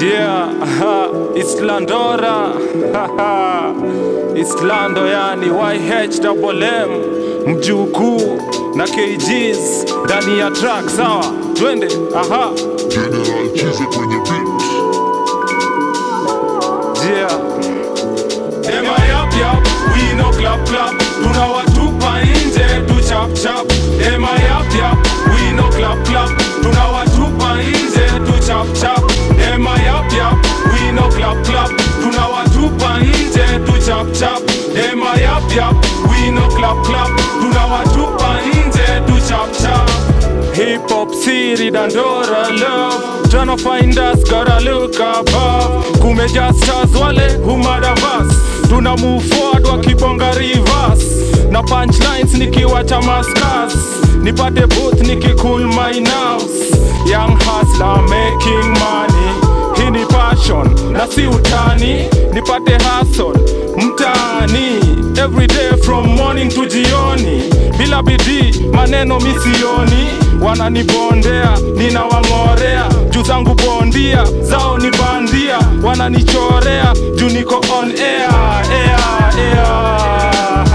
Yeah, aha, Islandora haha, Islando yani YHWM mjukuu na KGs ndani ya track sawa, twende aha, General Chize kwenye beat. yeah. Ema yap yap, we no clap clap, tunawatupa nje tu chap chap. Ema yap yap, we no clap clap, tunawatupa nje tu chap chap. Ema yap yap, we no clap clap, tunawatupa nje tu chap chap. Ema yap yap, we no clap clap, tunawatupa nje tu chap chap. Hip hop city Dandora love Tryna find us gotta look above Kumeja stars wale humada vas Tuna move forward wakibonga reverse Na punchlines nikiwacha maskas Nipate booth nikicool my nerves Young hustler making money Hii ni passion na si utani Nipate hustle mtaani Every day from morning to jioni Bila bidii maneno misioni Wananibondea ninawang'orea juu zangu bondia zao ni bandia Wananichorea juu niko on air, air, air.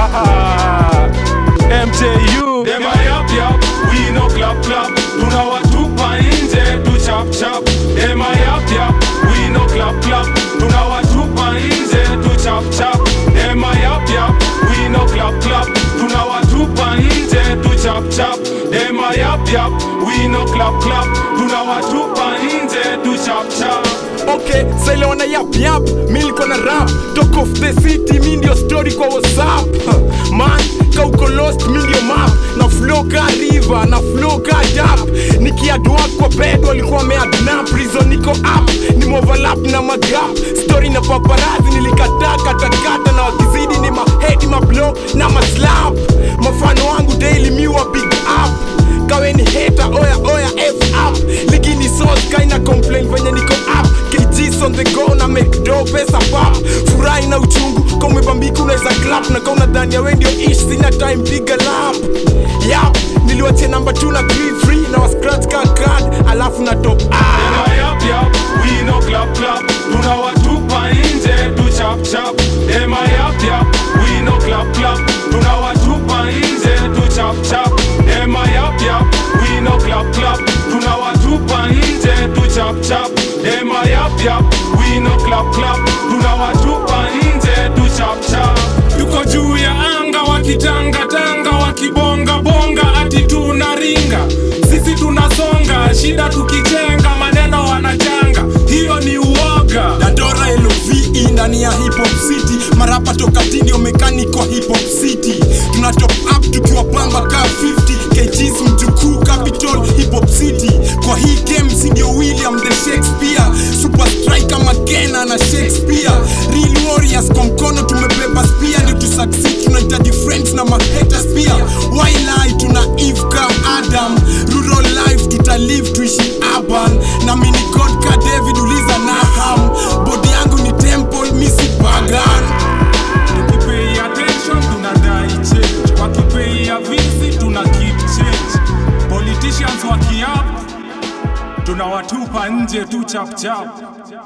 MJU Dema yap yap, we no clap clap Tunawatupa nje tu chap chap Dema yap yap, we no clap clap Tunawatupa nje tu chap chap Dema yap yap, we no clap clap Tunawatupa nje tu chap chap Dema yap yap, we no clap clap Tunawatupa nje tu chap chap okay sailewana yap yap mi niko na rap talk of the city mi ndio story kwa whatsapp Huh, man ka uko lost mi ndio map na flow ka river na flow ka dap nikiadwa kwa bed walikuwa meadna prison niko up ni overlap na magap story na paparazi nilikataa katakata na wakizidi ni mahedi mablo na maslap mafano wangu daily miwa big up kaweni heta oya oya f up ligini sos kaina complain venye niko up kgs on the go na make do pesa pap furahi na uchungu kaumebambika unaweza clap na kauna dhani ya we ndio ish sina time piga lap yap niliwachia namba 2 na 3 free na wascratch ka card alafu na top up Dema yap yap, we no clap clap Tunawatupa nje tu chap chap Dema yap yap, we no clap clap Tunawatupa nje tu chap chap Dema yap yap, we no clap clap Tunawatupa nje tu chap chap Dema yap yap, we no clap clap Tunawatupa nje tu chap chap Tuko juu ya anga wakitangatanga wakibonga bonga ati tunaringa sisi tunasonga shida tukichenga maneno wanachanga hiyo ni uoga Dandora LOVE ndani ya hip hop city marapa toka tindio mechanical hip hop city tuna top up tukiwa pamba ka 50 kgs mjukuu capital hip hop city kwa hii game si ndio William the Shakespeare super striker Makena na Shakespeare real warriors kwa mkono tumebeba spear ndio tu succeed tunahitaji friends na mahaters pia why lie tuna Eve ka Adam rural life tutalive tuishi urban na mini god ka David uliza Naham body yangu ni temple misi pagan tukipei attention tunadai change wakipei avisi tuna keep change politicians wakiap tunawatupa nje tu chap chap